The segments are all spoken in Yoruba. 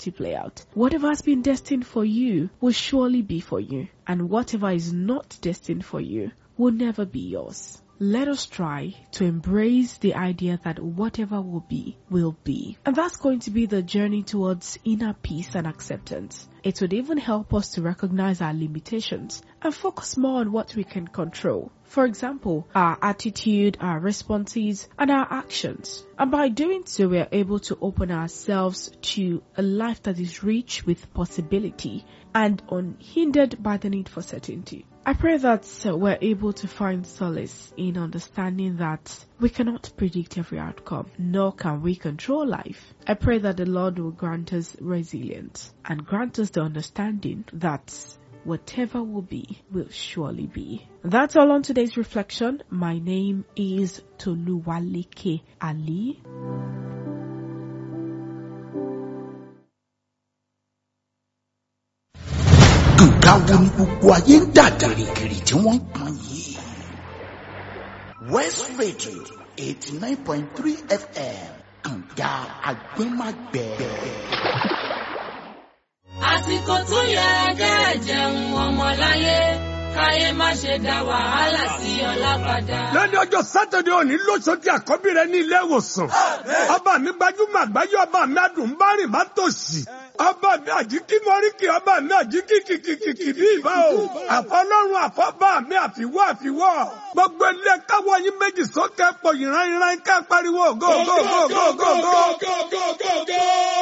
50-50 play out. Whatever has been destined for you will surely be for you. And whatever is not destined for you will never be yours. Let us try to embrace the idea that whatever will be, will be. And that's going to be the journey towards inner peace and acceptance. It would even help us to recognize our limitations and focus more on what we can control. For example, our attitude, our responses, and our actions. And by doing so, we are able to open ourselves to a life that is rich with possibility and unhindered by the need for certainty. I pray that uh, we're able to find solace in understanding that we cannot predict every outcome, nor can we control life. I pray that the Lord will grant us resilience and grant us the understanding that whatever will be will surely be. That's all on today's reflection. My name is Toluwaleke Ali. nǹkan wo ni gbogbo ayé ń dà gìrìgìrì tí wọ́n ń pọn yìí. west radio eighty nine point three fm kànga agbẹ́magbẹ́. àsìkò tó yẹ kẹ́ jẹun ọmọláyé káyé má ṣe dá wàhálà sí ọlá padà. lónìí ọjọ́ sátidé òní lóṣooṣì àkọ́bí rẹ ní ilé ìwòsàn ọba mi gbajúmọ̀ àgbáyé ọba mi adùnbárìn má tòṣì ọba mi àjíkí mọ́ríkì ọba mi àjíkí kìkìkìkì bí ìbá o àfọlọ́run àfọ́bá mi àfiwọ́ àfiwọ́ gbogbo ilé káwọ́ yín méjì sókè pọ̀ ìran ìran ká pariwo go go go go go go.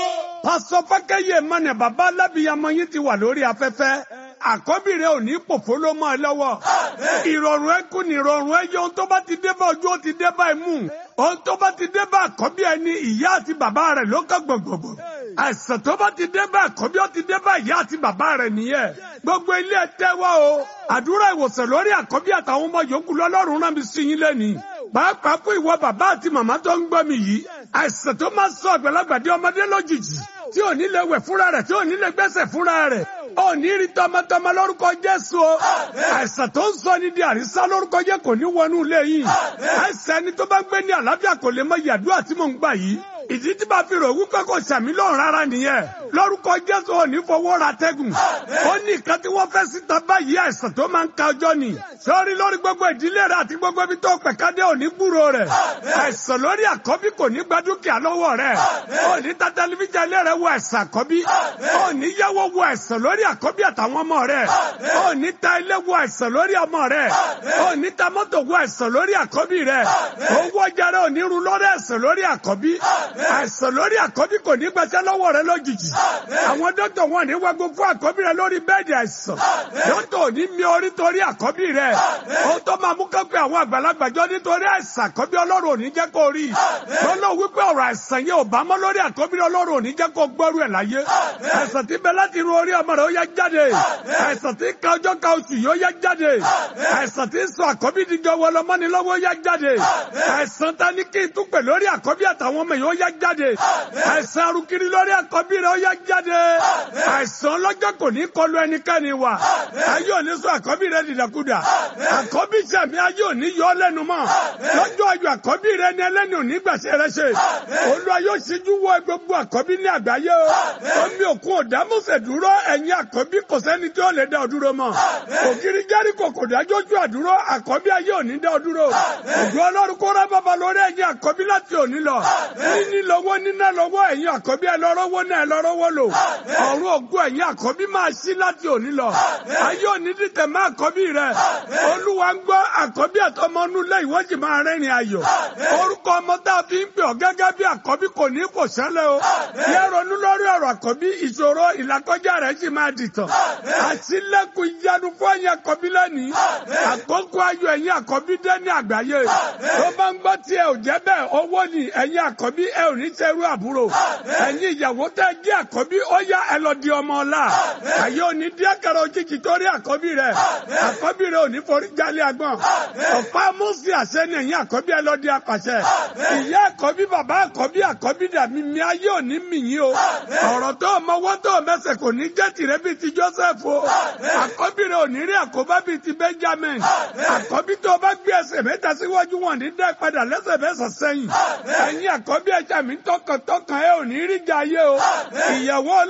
pásọ fákẹ́yẹ mọ́nà bàbá alábìyamọ yín ti wà lórí afẹ́fẹ́ àkọ́bí rẹ ò ní pòfó ló mọ́ ẹ lọ́wọ́ ìrọ̀rùn ẹ kú ní ìrọ̀rùn ẹ yẹ ohun tó bá ti dé bá ojú ó ti dé bá imú ohun tó bá ti dé bá àkọ́bí ẹ ní ìyá àti bàbá rẹ ló kọ́ gbọ̀ngbọ̀ngbọ̀ àìsàn tó bá ti dé bá àkọ́bí ó ti dé bá ìyá àti bàbá rẹ nìyẹn gbogbo ilé ẹ tẹ́wọ́ o àdúrà ìwòsàn lórí àkọ́bí àtàwọn ọmọ yòókù lọ́lọ́run rán mi sí yín lẹ́nìí pàápàá fún ìwọ bàbá àti màmá tó ń gbọ́ mi yìí àìsàn tó máa sọ àgbàlagbà di ọmọdé lójijì tí ò ní lè wẹ̀ fúnra rẹ̀ tí ò ní lè gbẹ́sẹ̀ fúnra rẹ̀ ò ní rí tọmọtọmọ lórúkọ Jésù o àìsàn tó ń sọ ní di àrísá lórúkọ jẹ́ kò ní wọnú ilé yìí àìsàn ẹni tó bá ń gbé ní àlàáfíà kò lè mọ ìyàdúrà tí mò ń gbà yìí ìdí tí bá fi rò wípé kò sàmì lọ́rùn rárá nìyẹn lórúkọ Jésù ò ní fọwọ́ ra tẹ́gùn ó ní nǹkan tí wọ́n fẹ́ síta báyìí àìsàn tó máa ń ka ọjọ́ ni sọ́ọ́rí lórí gbogbo ìdílé rẹ̀ àti gbogbo ibi tó pẹ̀kádé ò ní gbúrò rẹ̀ àìsàn lórí àkọ́bí kò ní gba dúkìá lọ́wọ́ rẹ̀ ò ní ta tẹlifíṣàn ilé rẹ̀ wo àìsàn àkọ́bí ò ní yáwó wo àìsàn lórí àkọ́bí àtàwọn ọmọ rẹ̀ ò ní ta ilé wo àìsàn lórí ọmọ rẹ̀ ò ní ta mọ́tò wo àìsàn lórí àkọ́bí rẹ̀ owó ọjà rẹ̀ ò ní ru lórí àìsàn lórí àkọ́bí àìsàn lórí àkọ́bí kò ní gbàṣẹ́ lọ́wọ́ rẹ̀ lójijì àwọn dókítà wọn ní wágbó fún àkọ́bí rẹ̀ lórí bẹ́ẹ̀dì àìsàn dókítà ò ní mi orí torí àkọ́bí rẹ̀ ó tó máa mú kọ́pẹ́ àwọn àgbàlagbà jọ nítorí àìsàn àkọ́bí ọlọ́run ò ní jẹ́ kó rí lọ́nà wípé ọ̀rọ̀ àìsàn yẹn ò bá mọ́ lórí àkọ́bí ọlọ́run ò ní jẹ́ kó gbọ́rú ẹ̀ láyé àìsàn tí bẹ láti ru orí ọmọ rẹ̀ ó yá jáde àìsàn tí ka ọjọ́ ka oṣù yóò yá jáde àìsàn tí sọ àkọ́bí dìjọ wọlọmọ́ni lọ́wọ́ yá jáde àìsàn tá ní kí n tún pè lórí àkọ́bí àtàwọn ọmọ yóò yá jáde àìsàn arúkiri lórí àkọ́bí rẹ̀ ó yá jáde àìsàn ọlọ́jọ́ kò ní kọlu ẹnikẹ́ni wa ayé òní sọ àkọ́bí rẹ̀ dìdàkudà àkọ́bí sẹ̀mí ayé òní yọ ọ́ lẹ́nu mọ́ lọ́jọ́ ayọ̀ àkọ́bí rẹ̀ ni ẹlẹ́ni òní gbàṣẹ rẹ̀ ṣe olúwa yóò ṣíjú wọ gbogbo àkọ́bí ní àgbáyé o omi òkun òdámọ̀sẹ̀ dúró ẹ̀yin àkọ́bí kò sẹ́ni tí ó lè dá ọ dúró mọ́ ògiri jẹ́ríkò kò dájójú àdúró àkọ́bí ayé òní dá ọ dúró ògùn ọlọ́run kó rá bàbá lórí ẹ̀yin àkọ́bí láti òní lọ níní lọ́wọ́ níná lọ́wọ́ ẹ̀yin àkọ́bí ẹ lọ́rọ́wọ́ náà ẹ lọ́rọ́wọ́ lò ọ̀run ògùn ẹ̀yin àkọ́bí máa ṣí láti òní lọ ayé òní dìtẹ̀ má àkọ́bí rẹ olúwa ń gbọ́ àkọ́bí àtọmọ́nú lẹ́ ìwọ́jì máa rẹ́rìn ayọ̀ orúkọ ọmọ tá a fi ń pè ọ́ gẹ́gẹ́ bí àkọ́bí kò ní kò ṣẹlẹ̀ o yẹ ronú lórí ọ̀rọ̀ àkọ́bí ìṣòro ìlàkọjá rẹ̀ sì máa dìtàn àṣìlẹ̀kùn ìyanu fún ẹ̀yin àkọ́bí lẹ́nìí àkókò ayọ̀ ẹ̀yin àkọ́bí dé ní àgbáyé tó bá ń gbọ́ tí ẹ ò jẹ́ bẹ́ẹ̀ owó ni ẹ̀yin àkọ́bí ẹ ò ní ṣerú àbúrò ẹ̀yin ìyàwó tẹ́ jí àkọ́bí ó yá ẹ lọ di ọmọ ọ̀la àyè òní díẹ̀ kẹrẹ òjijì torí àkọ́bí rẹ̀ àkọ́bí rẹ̀ ò ní forí jálẹ̀ agbọ̀n ọ̀pá mọ́sí àṣẹ ni ẹ̀yin àkọ́bí ẹ lọ di apàṣẹ ìyá àkọ́bí bàbá àkọ́bí àkọ́bí dàbí mi ayé òní mìyín o ọ̀rọ̀ tó mọwọ́ tó mẹsẹ̀ kò ní jẹ́ tìrẹ bíi ti Joseph o àkọ́bí rẹ̀ ò ní rí àkóbá bíi ti Benjamin àkọ́bí tó bá gbé ẹsẹ̀ mẹ́ta síwájú wọn ní dẹ́ padà lẹ́sẹ̀ mẹ́sàn sẹ́yìn ẹ̀yin àkọ́bí ẹ̀jẹ̀ mi tọkàntọkàn ẹ ò ní rí jà ayé o ìyàwó